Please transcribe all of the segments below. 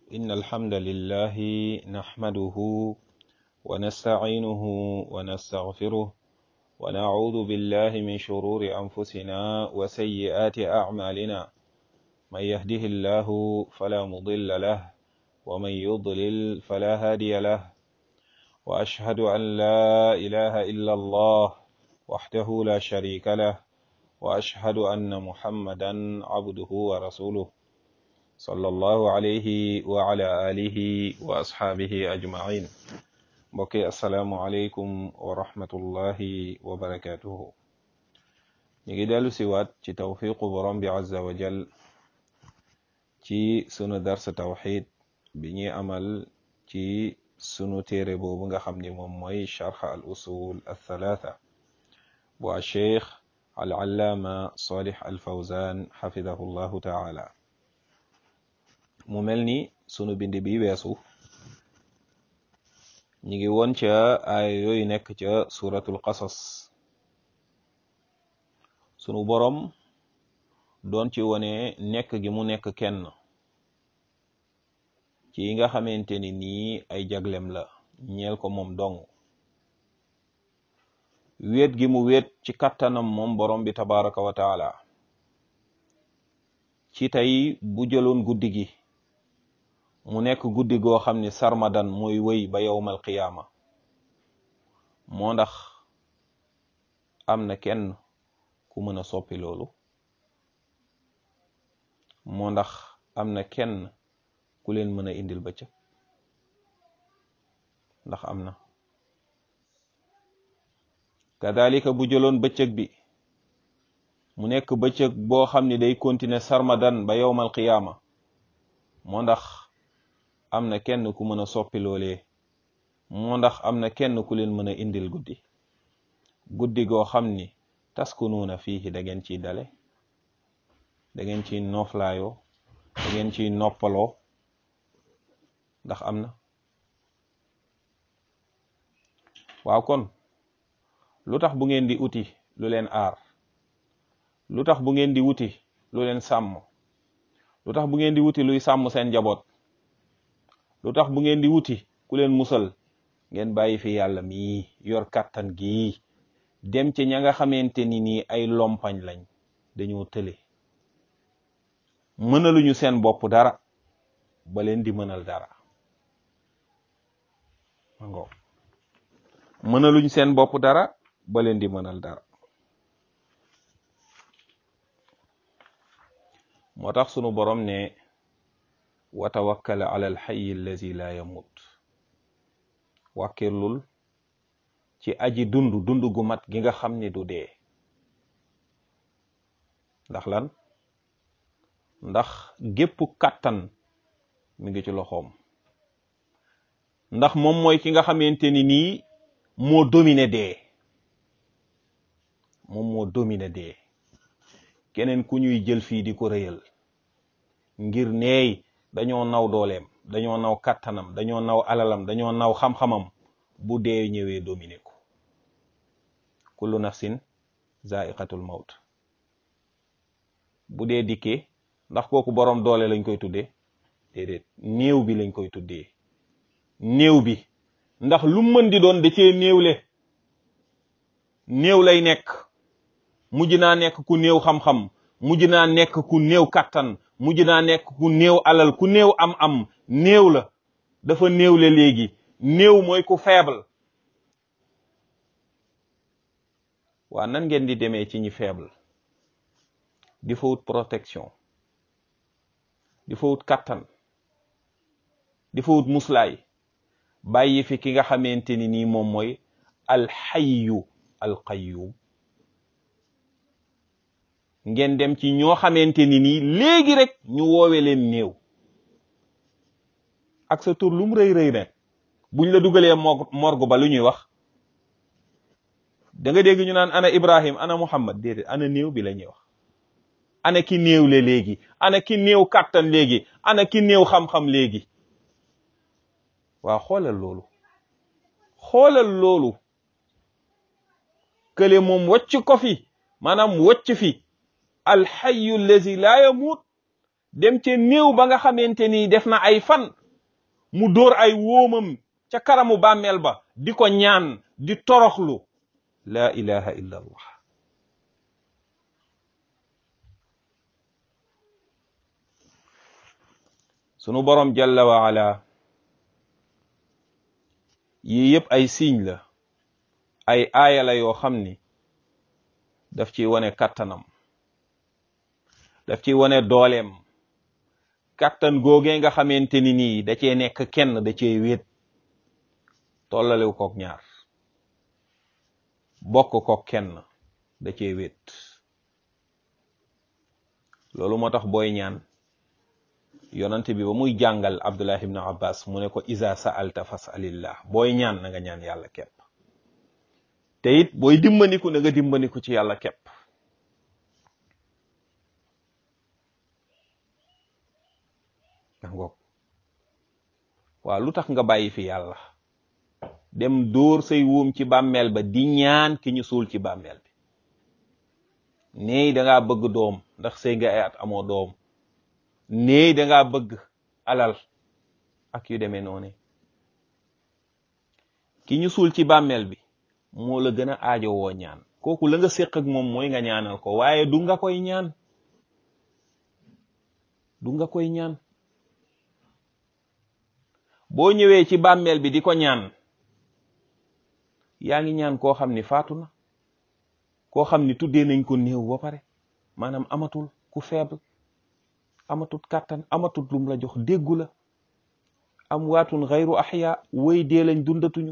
إن الحمد لله نحمده ونستعينه ونستغفره ونعوذ بالله من شرور أنفسنا وسيئات أعمالنا من يهده الله فلا مضل له ومن يضلل فلا هادي له وأشهد أن لا إله إلا الله وحده لا شريك له وأشهد أن محمدا عبده ورسوله صلى الله عليه وعلى آله وأصحابه أجمعين mbokki asalaamualeykum wa rahmatullahi wa barakatuhu ñu ngi dellu siwaat ci tawfiqu borom bi azza wa jal ci sunu dars tawxid bi ñuy amal ci sunu téere boobu nga xam ni moom mooy charx al usul althalatha bu a cheikh al allaama salih al fawzan xafidahu llahu taala mu mel ni sunu bind bi weesu ñi ngi woon ca aaya yooyu nekk ca suratul qasas sunu boroom doon ci wone nekk gi mu nekk kenn ci yi nga xamante ni nii ay jaglem la ñeel ko moom dong wéet gi mu wéet ci kattanam moom boroom bi tabaraka wa taala ci tey bu jëloon guddi gi mu nekk guddi goo xam ni sarmadan mooy wëy ba yowmal qiyaama moo ndax am na kenn ku mën a soppi loolu moo ndax am na kenn ku leen mën a indil bëccëg ndax am na kadalika bu jëloon bëccëg bi mu nekk bëccëg boo xam ni day continuer sarmadan ba yowmal qiyaama moo ndax am na kenn ku mën a soppi loolee moo ndax am na kenn ku leen mën a indil guddi guddi goo xam ni taskunuuna fiihi da ngeen ciy dale da ngeen ciy nooflaayoo da ngeen ciy noppaloo ndax am na waaw kon lu tax bu ngeen di uti lu leen aar lu tax bu ngeen di wuti lu leen sàmm lu tax bu ngeen di wuti luy sàmm seen njaboot lu tax bu ngeen di wuti ku leen musal ngeen bàyyi fi yàlla mii yor kàttan gii dem ci ña nga xamante ni nii ay lompañ lañ dañoo tële mënaluñu seen bopp dara ba leen di mënal dara mango mënaluñu seen bopp dara ba leen di mënal dara moo tax sunu borom ne wa tawakkal ala alxayi allazi la yamut wàkkirlul ci aji dund dund gu mat gi nga xam ni du dee ndax lan ndax gépp kàttan mi ngi ci loxoom ndax moom mooy ki nga xamante ni nii moo domine dee moom moo domine dee keneen ku ñuy jël fii di ko rëyal ngir neey dañoo naw dooleem dañoo naw kàttanam dañoo naw alalam dañoo naw xam-xamam bu dee ñëwee dominer ko kullu nafsin zaiqatul maut bu dee dikkee ndax kooku boroom doole lañ koy tuddee déedéet néew bi lañ koy tuddee néew bi ndax lu mën di doon da cee néewle néew lay nekk mujj naa nekk ku néew xam-xam mujj naa nekk ku néew kàttan mujj naa nekk ku néew alal ku néew am-am néew la dafa néewle léegi néew mooy ku faible waa nan ngeen di demee ci ñi faible di fa wut protection di fa wut kàttan di fa wut muslaay bàyyi fi ki nga xamante ni nii moom mooy alxayu alqayyum ngeen dem ci ñoo xamante ni nii léegi rek ñu woowe leen néew ak sa tur lum rëy rëy rek buñ la dugalee morgue ba lu ñuy wax da nga dégg ñu naan ana Ibrahim ana Muhammad déedéet ana néew bi la ñuy wax ana ki néew le léegi ana ki néew kàttan léegi ana ki néew xam-xam léegi waaw xoolal loolu xoolal loolu kële moom wacc ko fi maanaam wacc fi alxayu allazi laa yamuut dem ca néew ba nga xamante ni def na ay fan mu dóor ay wóomam ca karamu bàmmeel ba di ko ñaan di toroxlu la ilaha illa allah sunu borom jalla wa ala yii yëpp ay signe la ay aaya la yoo xam ni daf ciy wane kattanam daf ciy wane dooleem kattan googee nga xamante ni nii da cee nekk kenn da cee wéet tollalewu kook ñaar bokk kook kenn da cee wéet loolu moo tax booy ñaan yonante bi ba muy jàngal abdullah ibn abbas mu ne ko isa sa'alta fas'alillah booy ñaan na nga ñaan yàlla kepp te it booy dimbandiku na nga dimbandiku ci yàlla kepp ngoog waaw lu tax nga bàyyi fi yàlla dem dóor say wóom ci bàmmeel ba di ñaan ki ñu suul ci bàmmeel bi néey dangaa bëgg doom ndax sëy nga ay at amoo doom néey dangaa bëgg alal ak yu demee noonu ki ñu suul ci bàmmeel bi moo la gën a aajo woo ñaan kooku la nga séq ak moom mooy nga ñaanal ko waaye du nga koy ñaan du nga koy ñaan boo ñëwee ci bàmmeel bi di ko ñaan yaa ngi ñaan koo xam ni faatu na koo xam ni tuddee nañ ko néew ba pare maanaam amatul ku faible amatul kàttan amatul lum la jox déggu la am waatun xayru axya woy dee lañ dundatuñu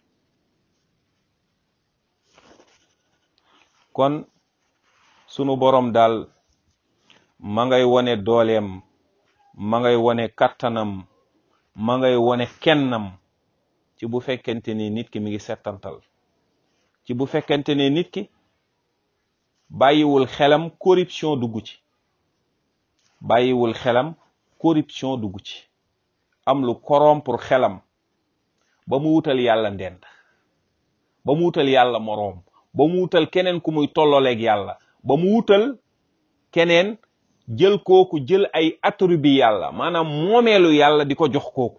kon sunu borom daal ma ngay wone dooleem ma ngay wone kàttanam ma ngay wone kennam ci bu fekkente ni nit ki mi ngi settantal ci bu fekkente ne nit ki bàyyiwul xelam corruption dugg ci bàyyiwul xelam corruption dugg ci am lu corrompre xelam ba mu wutal yàlla ndend ba mu wutal yàlla moroom ba mu wutal keneen ku muy tollooleeg yàlla ba mu wutal keneen jël kooku jël ay attribut yàlla maanaam moomeelu yàlla di ko jox kooku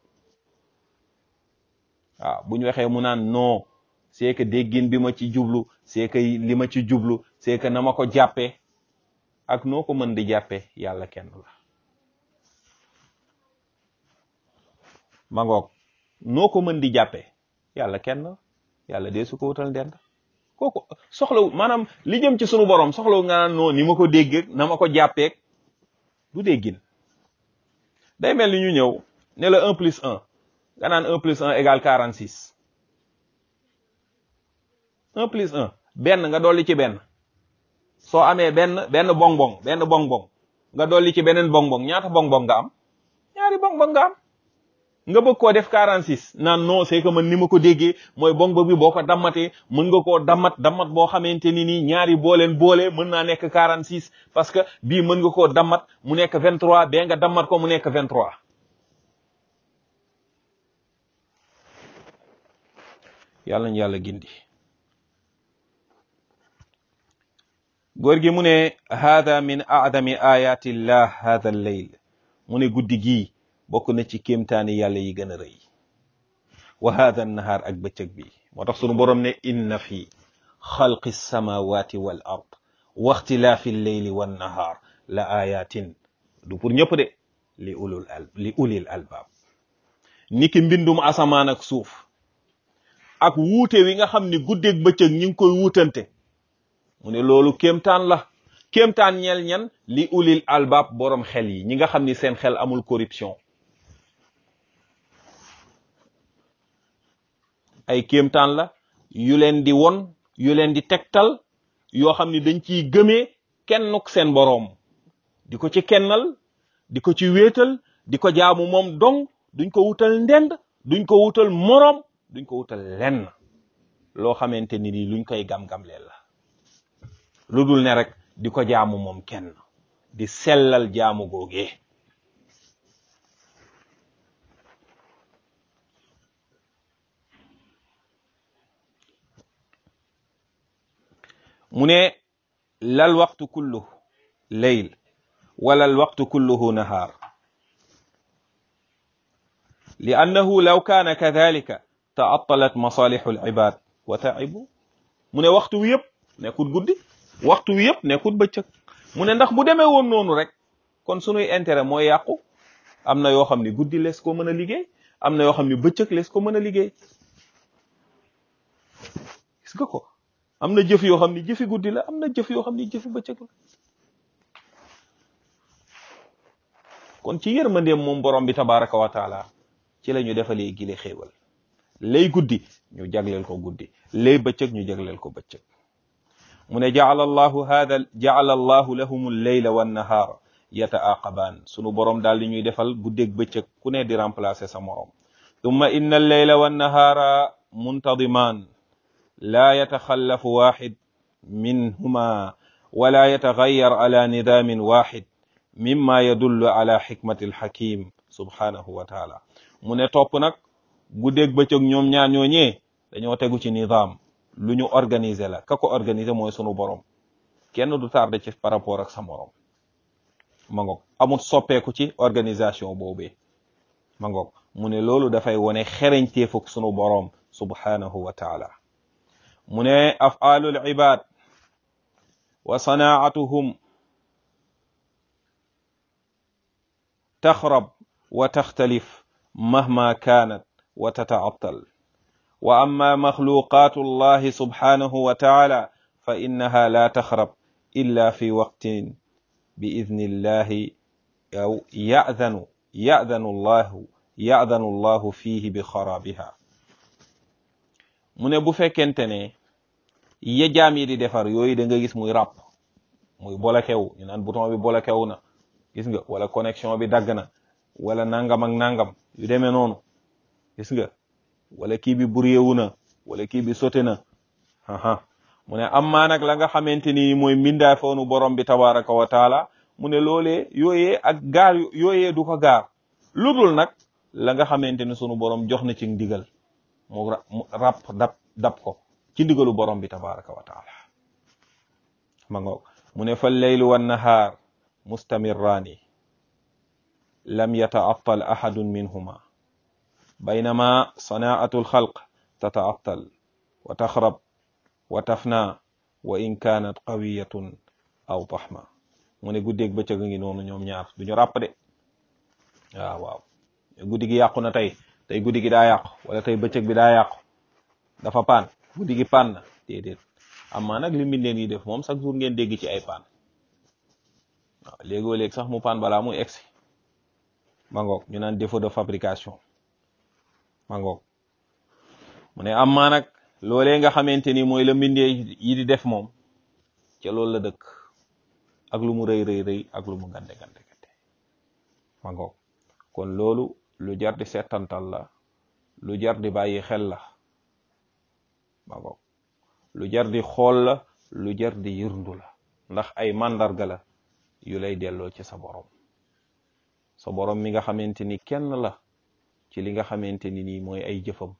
waaw bu ñu waxee mu naan non c'est que déggin bi ma ci jublu c'est que li ma ci jublu c'est que na ma ko jàppee ak noo ko mën di jàppee yàlla kenn la ma ngoog noo ko mën di jàppee yàlla kenn yàlla dee su ko wutal ndend kooku soxlawu maanaam li jëm ci sunu borom soxlawu nga naan non ni ma ko déggee na ma ko jàppeeg du déggin day mel ni ñu ñëw ne la un plus un nga naan un plus un égale quarante six un plus un benn nga dolli ci benn soo amee benn benn bong bong benn bong bong nga dolli ci beneen bong bong ñaata bong bong nga am ñaari bong bong nga am nga bëgg koo def 46 naan non c'est que man ni ma ko déggee mooy bong bong bi boo ko dammatee mën nga koo dammat dammat boo xamante ni nii ñaari booleen boole mën naa nekk 46 parce que bii mën nga koo dammat mu nekk 23 bee nga dammat ko mu nekk 23 yàlla ñu yàlla gindi góor gi mu ne hada min aadami ayati llah hada lleyl mu ne guddi gii bokk na ci kéemtaani yàlla yi gën a rëy wa hada nahaar ak bëccëg bi moo tax sunu boroom ne inna fi xalqi samawati wal ard wa ixtilaafi lleyli wan nahaar la ayatin du pour ñëpp de li ulul al li ulil albaab niki mbindum asamaan ak suuf ak wuute wi nga xam ni guddeeg bëccëg ñi ngi koy wuutante mu ne loolu kéemtaan la kéemtaan ñeel ñan li ulil albaab borom xel yi ñi nga xam ni seen xel amul corruption ay kéemtaan la yu leen di won yu leen di tegtal yoo xam ni dañ ciy gëmee kennuk seen boroom di ko ci kennal di ko ci wéetal di ko jaamu moom dong duñ ko wutal ndend duñ ko wutal moroom duñ ko wutal lenn loo xamante ni ni luñ koy gam-gamleel la lu dul ne rek di ko jaamu moom kenn di sellal jaamu googee mu ne lal waxtu kullu leyl wala alwaqtu kulluhu nahaar li annahu law kaana kadalika taattalat masalixu alibad wa taibu mu ne waxtu wi yëpp nekkul guddi waxtu wi yëpp nekkul bëccëg mu ne ndax bu demee woon noonu rek kon sunuy intérêt mooy yàqu am na yoo xam ne guddi lees ko mën a liggéey am na yoo xam ne bëccëg lees ko mën a liggéey gis nga ko am na jëf yoo xam ne jëfi guddi la am na jëf yoo xam ne jëfi bëccëg la kon ci yërmandeem moom borom bi tabaraka wa taala ci la ñu defalee gile xéewal lay guddi ñu jagleel ko guddi lay bëccëg ñu jagleel ko bëccëg mu ne jaala allahu hada jaala allahu lahum lleyla wannahaara yataaqabaan sunu borom daal di ñuy defal guddeeg bëccëg ku ne di remplacer sa morom tumma inna alleyla wannahaara muntadimaan laa yataxallafu waxid minhuma wala yataxayar ala nidaamin waxid mimma yadullu ala xikmati alxakim subhanahu wa taala mu ne topp nag guddeeg bëccëg ñoom ñaar ñooñee dañoo tegu ci nidaam lu ñu organiser la ka ko organiser mooy sunu borom kenn du tardé ci par rapport ak sa morom ma ngoog amul soppeeku ci organisation boobee ma ngoog mu ne loolu dafay wone xereñteefuk sunu borom subhanahu wa taala mu ne afaalul ibad wa sanaatuhum taxrab wa taxtalif mahma kaanat wa tataattal wa amma maxluqaatu allahi subhanahu wa taala fa innaha la taxrab illa fi waqtin bi idni illahi aw yadanu yadanu allahu yadanu allahu fihi bi xarabiha mu ne bu fekkente ne ya jaam yi di defar yooyu da nga gis muy ràpp muy bolokew ñu naan bouton bi bolokew na gis nga wala connexion bi dagg na wala nangam ak nangam yu demee noonu gis nga wala kii bi buréewu na wala kii bi sote na aha mu ne am nag la nga xamante ni mooy mbindaa foonu borom bi tabaraka wa taala mu ne loolee yooyee ak gaar yooyee du ko gaar lu dul nag la nga xamante ni sunu borom jox na ci ndigal mu ràpp dab dab ko ci ndigalu borom bi tabaraka wa taala ma ngoog mu ne fa leylu wan nahaar mustamirraani lam yataattal ahadun minhuma baynama sanaatu alxalq tataattal wa taxrab wa tafna wa in kaanat qawiyatun aw taxma mu ne guddeeg bëccëg a ngi noonu ñoom ñaar duñu ràpp de waaw waaw guddi gi yàqu na tey tey guddi gi daa yàqu wala tey bëccëg bi daa yàqu dafa paan guddi gi paan na déedéet amaa nag li mbindeen yi def moom chaque jour ngeen dégg ci ay paan waaw léegoo léeg sax mu paan balaa muy egsi ma ngoog ñu naan défaut de fabrication ma ngoog mu ne amaa nag loolee nga xamante ni mooy la mbindee yi di def moom ca loolu la dëkk ak lu mu rëy rëy rëy ak lu mu gande gande gande ma ngoog kon loolu lu jar di settantal la lu jar di bàyyi xel la ma ngoog lu jar di xool la lu jar di yërndu la ndax ay màndarga la yu lay delloo ci sa borom sa borom mi nga xamante ni kenn la ci li nga xamante ni nii mooy ay jëfam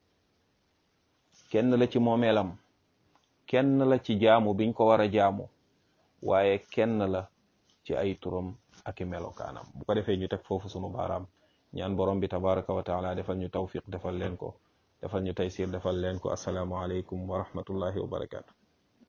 kenn la ci moomeelam kenn la ci jaamu biñ ko war a jaamu waaye kenn la ci ay turam ak i melokaanam bu ko defee ñu teg foofu sunu baaraam ñaan borom bi tabaraka wa taala defal ñu tawfiq defal leen ko defal ñu taysir defal leen ko asalaamu aleykum wa rahmatullahi wa barakaatu